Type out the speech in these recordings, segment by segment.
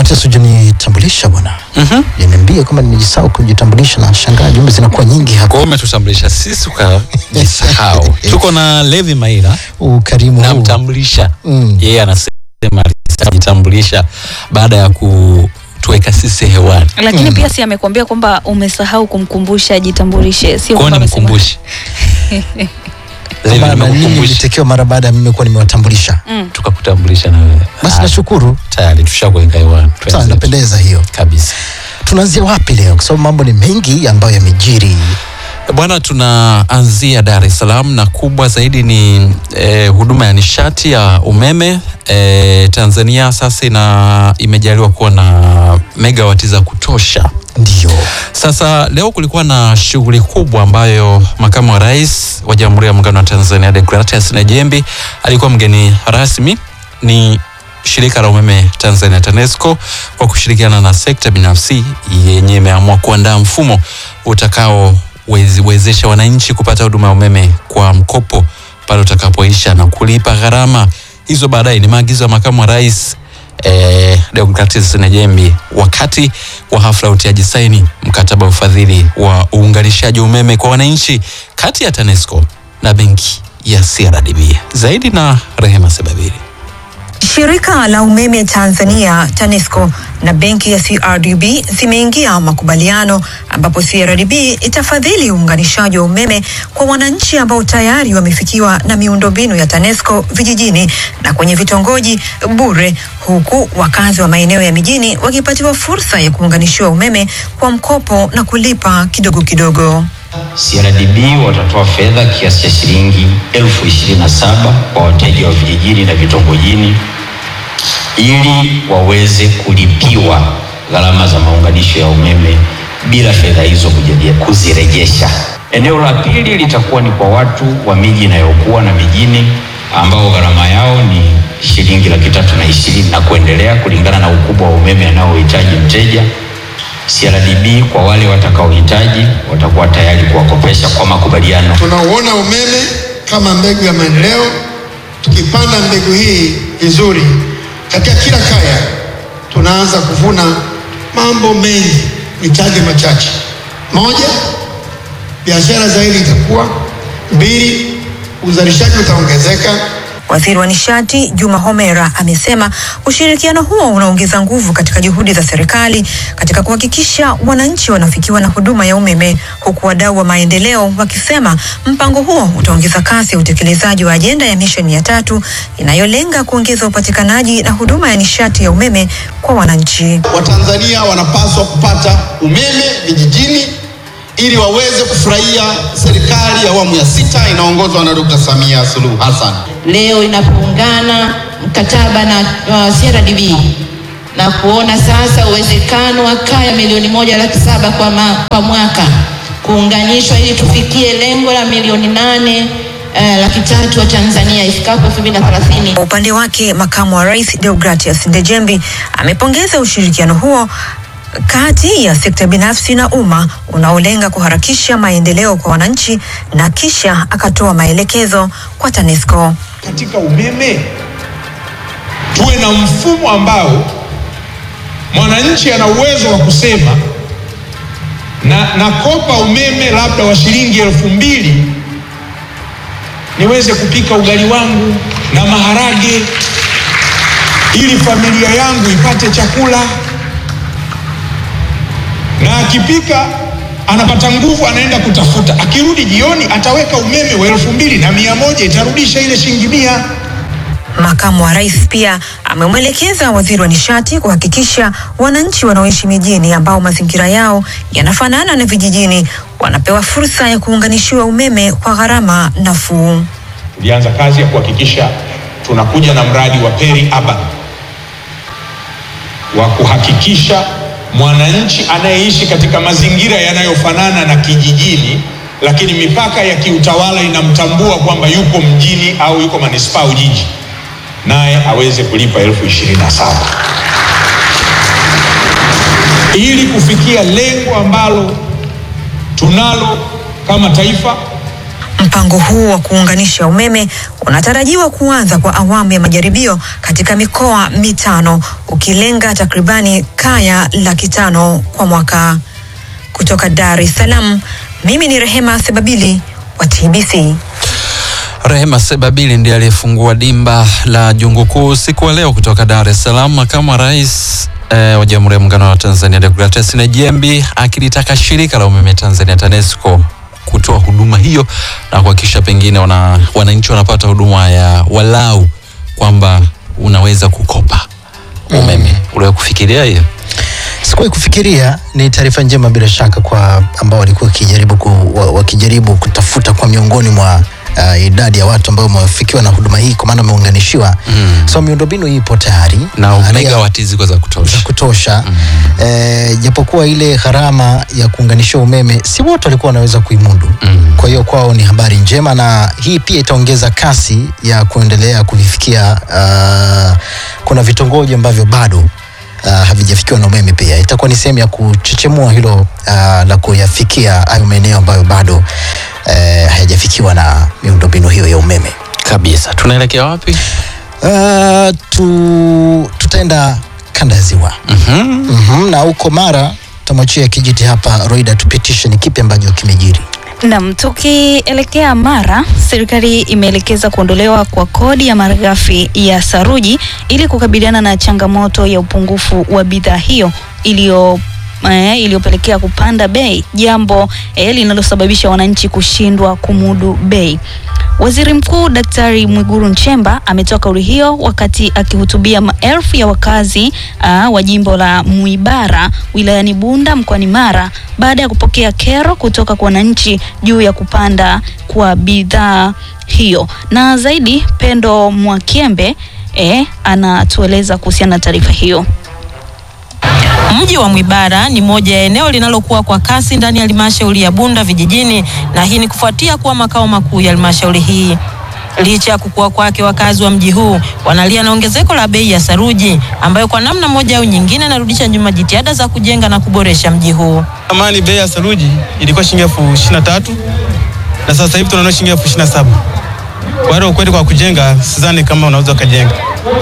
Matias, hujanitambulisha bwana. Mhm. Niambie kama nimejisahau kujitambulisha na shangaa jumbe zinakuwa nyingi Kwa hapa. hiyo umetutambulisha sisi ukajisahau. Tuko na Levi Maira Ukarimu huu. namtambulisha Mm. yeye anasema alijitambulisha baada ya kutuweka sisi hewani. lakini pia si amekuambia kwamba umesahau kumkumbusha ajitambulishe, sio Kwa kwamba ni amesema- mkumbushi. Levi Kwamba na nyinyi nimekukumbusha mlitekewa mara baada ya mimi kuwa nimewatambulisha. Mm. tukakutambulisha na wewe. Basi Ah, nashukuru. tayari tushakuweka hewani. Sawa, Tuanze. inapendeza hiyo. kabisa. Tunaanzia wapi leo? Kwa sababu mambo ni mengi ambayo yamejiri. Bwana, tunaanzia Dar es Salaam na kubwa zaidi ni eh, huduma ya nishati ya umeme eh, Tanzania sasa ina imejaliwa kuwa na megawati za kutosha. Ndio. Sasa leo kulikuwa na shughuli kubwa ambayo makamu wa rais wa Jamhuri ya Muungano wa Tanzania Deogratias Najembi alikuwa mgeni rasmi. Ni shirika la umeme Tanzania TANESCO kwa kushirikiana na sekta binafsi yenye imeamua kuandaa mfumo utakaowezesha wananchi kupata huduma ya umeme kwa mkopo pale utakapoisha na kulipa gharama hizo baadaye. Ni maagizo ya makamu wa rais eh, Deogratias Najembi wakati wa hafla ya utiaji saini mkataba wa ufadhili wa uunganishaji wa umeme kwa wananchi kati ya TANESCO na benki ya CRDB. Zaidi na Rehema Sebabiri. Shirika la umeme Tanzania TANESCO na benki ya CRDB zimeingia makubaliano ambapo CRDB itafadhili uunganishaji wa umeme kwa wananchi ambao tayari wamefikiwa na miundombinu ya TANESCO vijijini na kwenye vitongoji bure, huku wakazi wa maeneo ya mijini wakipatiwa fursa ya kuunganishiwa umeme kwa mkopo na kulipa kidogo kidogo. CRDB watatoa fedha kiasi cha shilingi elfu ishirini na saba kwa wateja wa vijijini na vitongojini ili waweze kulipiwa gharama za maunganisho ya umeme bila fedha hizo kujeje- kuzirejesha. Eneo la pili litakuwa ni kwa watu wa miji inayokuwa na mijini ambao gharama yao ni shilingi laki tatu na ishirini na kuendelea kulingana na ukubwa wa umeme anaohitaji mteja. CRDB kwa wale watakaohitaji watakuwa tayari kuwakopesha kwa makubaliano. Tunauona umeme kama mbegu ya maendeleo. Tukipanda mbegu hii vizuri katika kila kaya, tunaanza kuvuna mambo mengi. Nitaje machache: moja, biashara zaidi itakuwa; mbili, uzalishaji utaongezeka; Waziri wa nishati Juma Homera amesema ushirikiano huo unaongeza nguvu katika juhudi za serikali katika kuhakikisha wananchi wanafikiwa na huduma ya umeme, huku wadau wa maendeleo wakisema mpango huo utaongeza kasi ya utekelezaji wa ajenda ya misheni ya tatu inayolenga kuongeza upatikanaji na huduma ya nishati ya umeme kwa wananchi. Watanzania wanapaswa kupata umeme vijijini ili waweze kufurahia serikali ya awamu ya sita inaongozwa na Dr. Samia Suluhu Hassan. leo inapoungana mkataba na uh, CRDB na kuona sasa uwezekano wa kaya milioni moja laki saba kwa, ma, kwa mwaka kuunganishwa ili tufikie lengo la milioni nane uh, laki tatu wa Tanzania ifikapo elfu mbili na thelathini. Kwa upande wake, makamu wa rais Deogratias Ndejembi amepongeza ushirikiano huo kati ya sekta binafsi na umma unaolenga kuharakisha maendeleo kwa wananchi na kisha akatoa maelekezo kwa TANESCO. katika umeme tuwe na mfumo ambao mwananchi ana uwezo wa kusema na nakopa umeme labda wa shilingi elfu mbili niweze kupika ugali wangu na maharage ili familia yangu ipate chakula, na akipika anapata nguvu, anaenda kutafuta, akirudi jioni ataweka umeme wa elfu mbili na mia moja itarudisha ile shilingi mia. Makamu wa rais pia amemwelekeza waziri wa nishati kuhakikisha wananchi wanaoishi mijini ambao mazingira yao yanafanana na vijijini wanapewa fursa ya kuunganishiwa umeme kwa gharama nafuu. tulianza kazi ya kuhakikisha tunakuja na mradi wa peri urban wa kuhakikisha mwananchi anayeishi katika mazingira yanayofanana na kijijini, lakini mipaka ya kiutawala inamtambua kwamba yuko mjini au yuko manispaa au jiji, naye aweze kulipa elfu ishirini na saba ili kufikia lengo ambalo tunalo kama taifa Mpango huu wa kuunganisha umeme unatarajiwa kuanza kwa awamu ya majaribio katika mikoa mitano ukilenga takribani kaya laki tano kwa mwaka. Kutoka Dar es Salaam, mimi ni Rehema Sebabili wa TBC. Rehema Sebabili ndiye aliyefungua dimba la jungu kuu usiku wa leo kutoka Dar es Salaam. Makamu wa rais eh, wa Jamhuri ya Muungano wa Tanzania Deogratias Nejembi akilitaka shirika la umeme Tanzania TANESCO kutoa huduma hiyo na kuhakikisha pengine wana, wananchi wanapata huduma ya walau kwamba unaweza kukopa umeme. Mm. Uliwahi kufikiria hiyo? Sikuwahi kufikiria. Ni taarifa njema bila shaka kwa ambao walikuwa wakijaribu ku, wa- wakijaribu kutafuta kwa miongoni mwa uh, idadi ya watu ambao wamefikiwa na huduma hii kwa maana wameunganishiwa. Mm. So miundombinu hii ipo tayari Na Area- megawati ziko za kutosha. za kutosha eh, japokuwa ile gharama ya kuunganisha umeme si wote walikuwa wanaweza kuimudu Mm. kwa hiyo kwao ni habari njema na hii pia itaongeza kasi ya kuendelea kuvifikia uh, kuna vitongoji ambavyo bado uh, havijafikiwa na umeme pia itakuwa ni sehemu ya kuchechemua hilo uh, la kuyafikia hayo maeneo ambayo bado uh, hayajafikiwa na miundombinu hiyo ya umeme Kabisa. Tunaelekea wapi? uh, tu, tutaenda kanda ya ziwa Mhm. mm na huko Mara tamwachia kijiti hapa Roida tupitishe ni kipi ambacho kimejiri. Naam, tukielekea Mara, serikali imeelekeza kuondolewa kwa kodi ya malighafi ya saruji ili kukabiliana na changamoto ya upungufu wa bidhaa hiyo iliyo eh, iliyopelekea kupanda bei, jambo eh, linalosababisha wananchi kushindwa kumudu bei. Waziri Mkuu Daktari Mwigulu Nchemba ametoa kauli hiyo wakati akihutubia maelfu ya wakazi aa, wa jimbo la Mwibara wilayani Bunda mkoani Mara baada ya kupokea kero kutoka kwa wananchi juu ya kupanda kwa bidhaa hiyo. Na zaidi Pendo Mwakiembe eh, anatueleza kuhusiana na taarifa hiyo. Mji wa Mwibara ni moja ya eneo linalokuwa kwa kasi ndani ya halmashauri ya Bunda vijijini, na hii ni kufuatia kuwa makao makuu ya halmashauri hii. Licha ya kukua kwake, wakazi wa mji huu wanalia na ongezeko la bei ya saruji ambayo kwa namna moja au nyingine inarudisha nyuma jitihada za kujenga na kuboresha mji huu. Zamani bei ya saruji ilikuwa shilingi elfu ishirini na tatu na sasa hivi tunaona shilingi elfu ishirini na saba. Kwa hiyo ukweli, kwa kujenga sidhani kama unaweza ukajenga.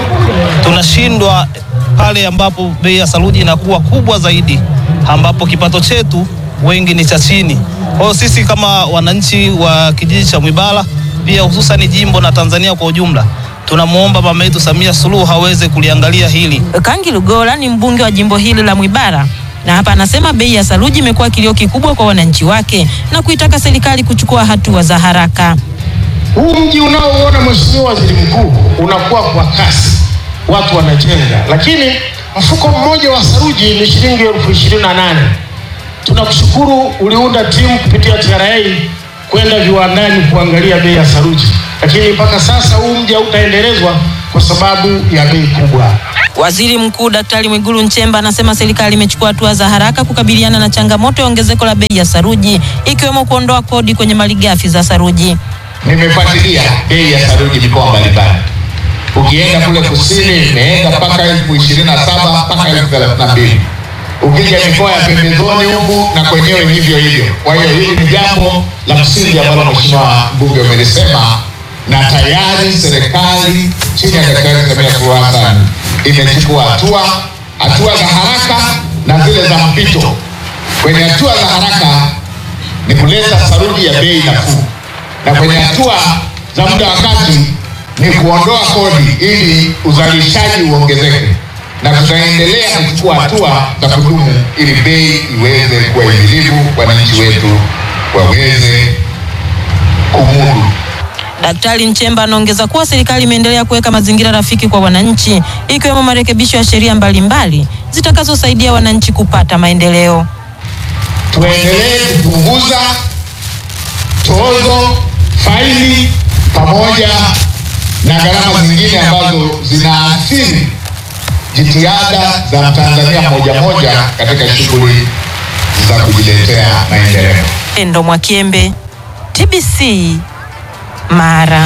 tunashindwa pale ambapo bei ya saruji inakuwa kubwa zaidi, ambapo kipato chetu wengi ni cha chini. Kwa hiyo sisi kama wananchi wa kijiji cha Mwibara, pia hususan jimbo na Tanzania kwa ujumla, tunamwomba mama yetu Samia Suluhu aweze kuliangalia hili. Kangi Lugola ni mbunge wa jimbo hili la Mwibara na hapa anasema bei ya saruji imekuwa kilio kikubwa kwa wananchi wake na kuitaka serikali kuchukua hatua za haraka. Huu mji unaoona Mheshimiwa Waziri Mkuu unakuwa kwa kasi, watu wanajenga, lakini mfuko mmoja wa saruji ni shilingi elfu ishirini na nane. Tunakushukuru uliunda timu kupitia TRA kwenda viwandani kuangalia bei ya saruji, lakini mpaka sasa huu mji hautaendelezwa kwa sababu ya bei kubwa. Waziri Mkuu Daktari Mwigulu Nchemba anasema serikali imechukua hatua za haraka kukabiliana na changamoto ya ongezeko la bei ya saruji ikiwemo kuondoa kodi kwenye malighafi za saruji. Nimefuatilia bei ya saruji mikoa mbalimbali. Ukienda kule kusini imeenda mpaka elfu ishirini na saba mpaka elfu thelathini na mbili. Ukija mikoa ya pembezoni huku na kwenyewe hivyo hivyo. Kwa hiyo hili ni jambo la msingi ambalo Mheshimiwa mbunge umelisema, na tayari serikali chini ya Daktari Samia Suluhu Hassan imechukua hatua, hatua za haraka na zile za mpito. Kwenye hatua za haraka ni kuleta saruji ya bei nafuu na kwenye hatua za muda wa kati ni kuondoa kodi ili uzalishaji uongezeke, na tutaendelea kuchukua hatua za kudumu ili bei iweze kuwa himilivu, wananchi wetu waweze kumudu. Daktari Nchemba anaongeza kuwa serikali imeendelea kuweka mazingira rafiki kwa wananchi ikiwemo marekebisho ya sheria mbalimbali zitakazosaidia wananchi kupata maendeleo. Tuendelee kupunguza tozo, faini pamoja na gharama zingine ambazo zinaathiri jitihada za Mtanzania moja moja katika shughuli za kujiletea maendeleo. Endo Mwakiembe, TBC, Mara.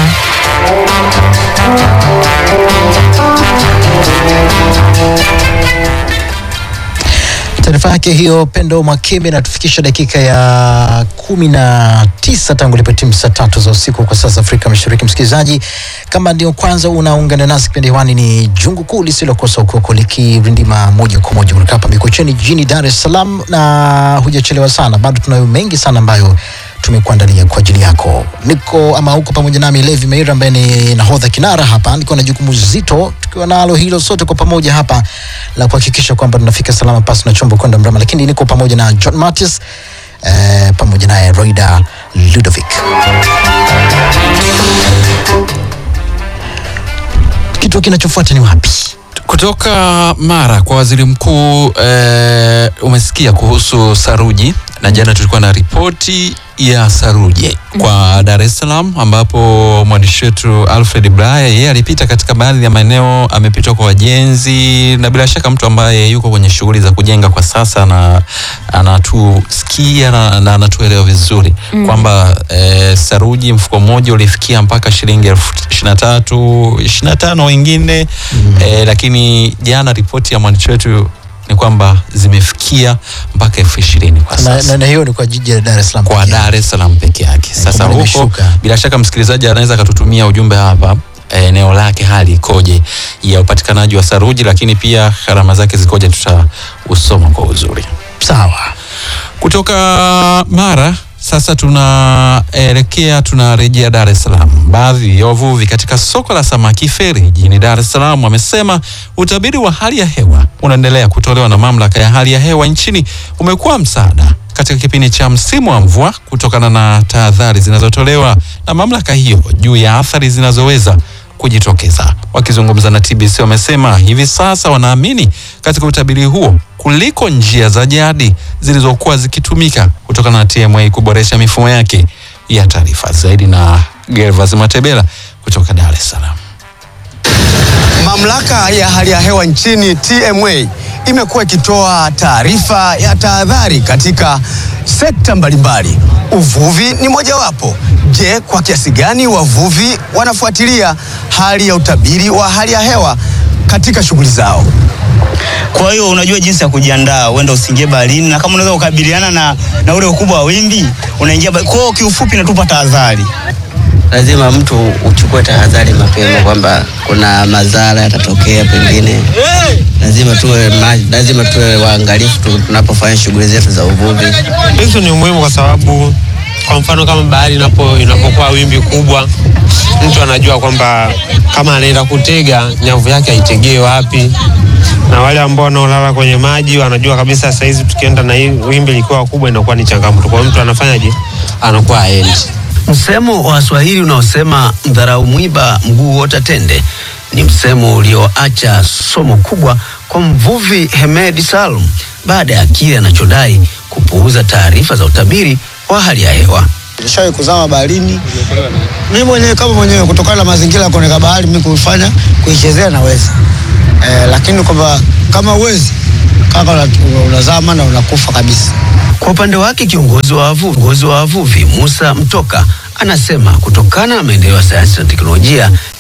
Taarifa Taarifa yake hiyo Pendo Mwakembe inatufikisha dakika ya kumi na tisa tangu ilipotimu saa tatu za usiku kwa sasa Afrika Mashariki. Msikilizaji, kama ndio kwanza unaungana nasi, kipindi hewani ni Jungu Kuu lisilokosa ukoko likirindima moja kwa moja kutoka hapa Mikocheni jijini Dar es Salaam, na hujachelewa sana, bado tunayo mengi sana ambayo tumekuandalia kwa ajili yako. Niko ama huko pamoja nami Levi Meira ambaye ni nahodha kinara hapa, niko na jukumu zito, tukiwa nalo hilo sote kwa pamoja hapa la kuhakikisha kwamba tunafika salama pasi na chombo kwenda mrama, lakini niko pamoja na John Martis eh, pamoja naye Roida Ludovic. Kituo kinachofuata ni wapi? Kutoka Mara kwa waziri mkuu eh, umesikia kuhusu saruji na jana tulikuwa na ripoti ya saruji kwa Dar es Salaam, ambapo mwandishi wetu Alfred Blaya yeye alipita katika baadhi ya maeneo, amepita kwa wajenzi, na bila shaka mtu ambaye yuko kwenye shughuli za kujenga kwa sasa na anatusikia na, na anatuelewa vizuri Mm. kwamba eh, saruji mfuko mmoja ulifikia mpaka shilingi elfu ishirini na tatu ishirini na tano wengine eh, lakini jana ripoti ya mwandishi wetu ni kwamba zimefikia mpaka elfu ishirini kwa Na, sasa na, na hiyo ni kwa jiji la Dar es Salaam. kwa Dar es Salaam peke yake. Sasa kwamba huko limeshuka. bila shaka msikilizaji anaweza akatutumia ujumbe hapa eh, eneo lake hali ikoje ya upatikanaji wa saruji, lakini pia gharama zake zikoje, tutausoma kwa uzuri. Sawa. Kutoka Mara sasa tunaelekea tunarejea Dar es Salaam. Baadhi ya wavuvi katika soko la samaki Feri jijini Dar es Salaam wamesema utabiri wa hali ya hewa unaendelea kutolewa na mamlaka ya hali ya hewa nchini umekuwa msaada katika kipindi cha msimu wa mvua kutokana na tahadhari zinazotolewa na mamlaka hiyo juu ya athari zinazoweza kujitokeza. Wakizungumza na TBC wamesema hivi sasa wanaamini katika utabiri huo kuliko njia za jadi zilizokuwa zikitumika kutokana na TMA kuboresha mifumo yake ya taarifa. Zaidi na Gervas Matebela kutoka Dar es Salaam. Mamlaka ya hali ya hewa nchini TMA imekuwa ikitoa taarifa ya tahadhari katika sekta mbalimbali. Uvuvi ni mojawapo. Je, kwa kiasi gani wavuvi wanafuatilia hali ya utabiri wa hali ya hewa katika shughuli zao? Kwa hiyo unajua jinsi ya kujiandaa, uenda usiingie baharini, na kama unaweza kukabiliana na, na ule ukubwa wa wimbi unaingia. ba- Kwa hiyo kiufupi, natupa tahadhari. lazima mtu uchukue tahadhari mapema kwamba kuna madhara yatatokea pengine. Lazima tuwe, ma- lazima tuwe waangalifu tu- tunapofanya shughuli zetu za uvuvi. Hizo ni muhimu kwa sababu kwa mfano kama bahari inapo inapokuwa wimbi kubwa, mtu anajua kwamba kama anaenda kutega nyavu yake aitegee wapi, na wale ambao wanaolala kwenye maji wanajua kabisa saa hizi tukienda na hii wimbi likiwa kubwa inakuwa ni changamoto. Kwa hiyo mtu anafanyaje? Anakuwa aendi. Msemo wa Swahili unaosema mdharau mwiba mguu huota tende ni msemo ulioacha somo kubwa kwa mvuvi Hemedi Salum baada ya kile anachodai kupuuza taarifa za utabiri wa hali ya hewa. Nishawahi kuzama baharini mimi mwenyewe kama mwenyewe, kutokana na mazingira ya kuoneka bahari, mimi kuifanya kuichezea naweza eh, lakini kwamba kama uwezi kaka una- unazama na unakufa kabisa. Kwa upande wake kiongozi wa wavuvi, kiongozi wa wavuvi Musa Mtoka anasema kutokana na maendeleo ya sayansi na teknolojia